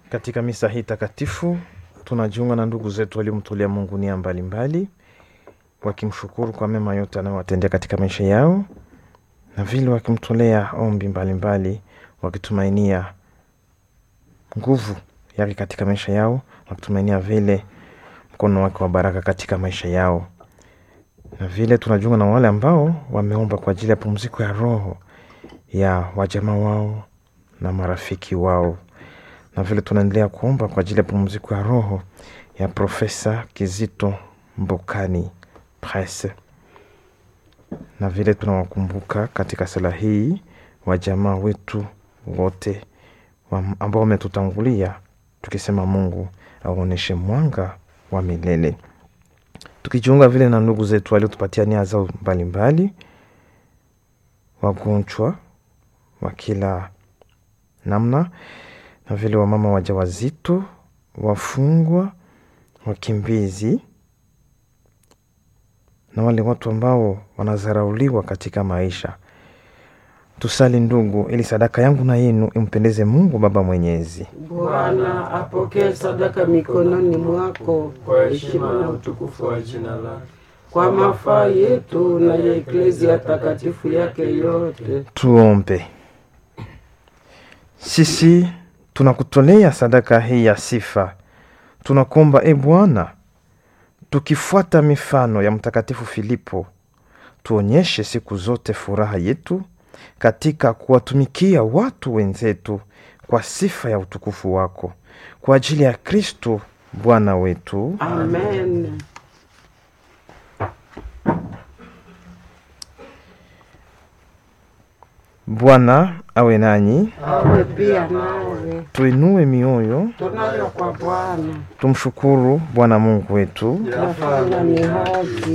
Katika misa hii takatifu tunajiunga na ndugu zetu waliomtolea Mungu nia mbalimbali, wakimshukuru kwa mema yote anayowatendea katika maisha yao, na vile wakimtolea ombi mbalimbali, wakitumainia nguvu yake katika maisha yao, wakitumainia vile mkono wake wa baraka katika maisha yao. Na vile tunajiunga na wale ambao wameomba kwa ajili ya pumziko ya roho ya wajamaa wao na marafiki wao na vile tunaendelea kuomba kwa ajili ya pumziko ya roho ya Profesa Kizito Mbokani Prese, na vile tunawakumbuka katika sala hii wajamaa wetu wote wa ambao wametutangulia, tukisema Mungu aonyeshe mwanga wa milele, tukijiunga vile na ndugu zetu waliotupatia nia zao mbalimbali, wagonjwa wa kila namna na vile wamama wajawazito, wafungwa, wakimbizi na wale watu ambao wanadharauliwa katika maisha. Tusali ndugu, ili sadaka yangu na yenu impendeze Mungu Baba Mwenyezi. Bwana apokee sadaka mikononi mwako kwa heshima na utukufu wa jina lake, kwa mafaa yetu na ya eklezia takatifu yake yote. Tuombe. Sisi tunakutolea sadaka hii ya sifa, tunakuomba e Bwana, tukifuata mifano ya Mtakatifu Filipo, tuonyeshe siku zote furaha yetu katika kuwatumikia watu wenzetu kwa sifa ya utukufu wako, kwa ajili ya Kristo Bwana wetu. Amen. Bwana awe nanyi, Awe pia nawe. tuinue mioyo, Tunayo kwa Bwana, tumshukuru Bwana Mungu wetu. nafanya ni haki.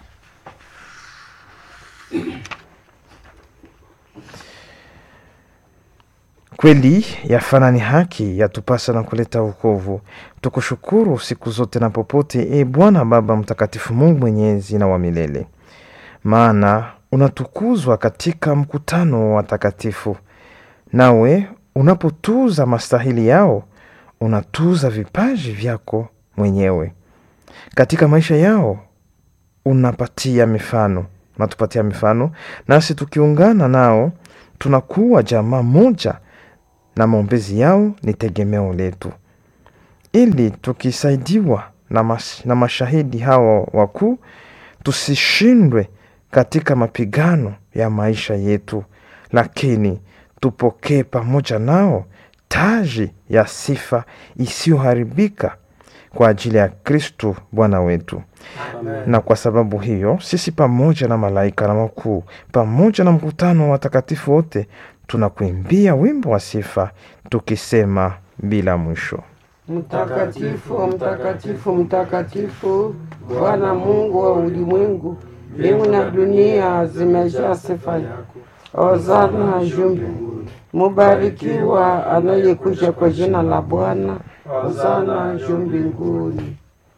Kweli yafana ni haki, yatupasa na kuleta wokovu. Tukushukuru siku zote na popote, e Bwana Baba Mtakatifu, Mungu mwenyezi na wa milele, maana unatukuzwa katika mkutano wa watakatifu, nawe unapotuza mastahili yao unatuza vipaji vyako mwenyewe katika maisha yao unapatia mifano, unatupatia mifano, nasi tukiungana nao tunakuwa jamaa moja, na maombezi yao ni tegemeo letu, ili tukisaidiwa na, mas, na mashahidi hawa wakuu tusishindwe katika mapigano ya maisha yetu, lakini tupokee pamoja nao taji ya sifa isiyoharibika kwa ajili ya Kristu Bwana wetu. Amen. Na kwa sababu hiyo sisi pamoja na malaika na wakuu pamoja na mkutano wa watakatifu wote tunakuimbia wimbo wa sifa tukisema bila mwisho: Mtakatifu, mtakatifu, mtakatifu, Bwana Mungu wa ulimwengu, mbingu na dunia zimejaa sifa yako. Hosana juu mbinguni. Mubarikiwa anayekuja kwa jina la Bwana. Hosana juu mbinguni.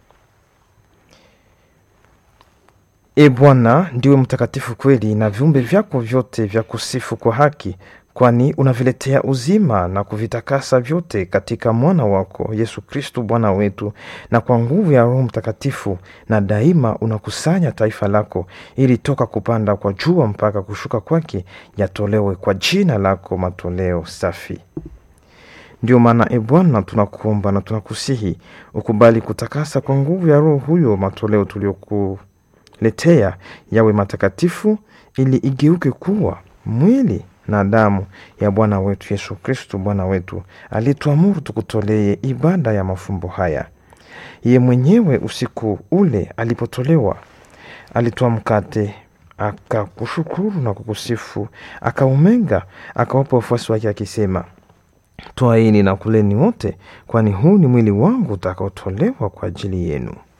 E Bwana, ndiwe mtakatifu kweli, na viumbe vyako vyote vya kusifu kwa haki, kwani unaviletea uzima na kuvitakasa vyote katika mwana wako Yesu Kristu Bwana wetu, na kwa nguvu ya Roho Mtakatifu, na daima unakusanya taifa lako, ili toka kupanda kwa jua mpaka kushuka kwake yatolewe kwa jina lako matoleo safi. Ndio maana e Bwana, tunakuomba na tunakusihi ukubali kutakasa kwa nguvu ya Roho huyo matoleo tulioku letea yawe matakatifu ili igeuke kuwa mwili na damu ya Bwana wetu Yesu Kristu Bwana wetu, alituamuru tukutolee ibada ya mafumbo haya. Ye mwenyewe usiku ule alipotolewa, alitoa mkate, akakushukuru na kukusifu, akaumenga, akawapa wafuasi wake akisema, twaini na kuleni wote, kwani huu ni mwili wangu utakaotolewa kwa ajili yenu.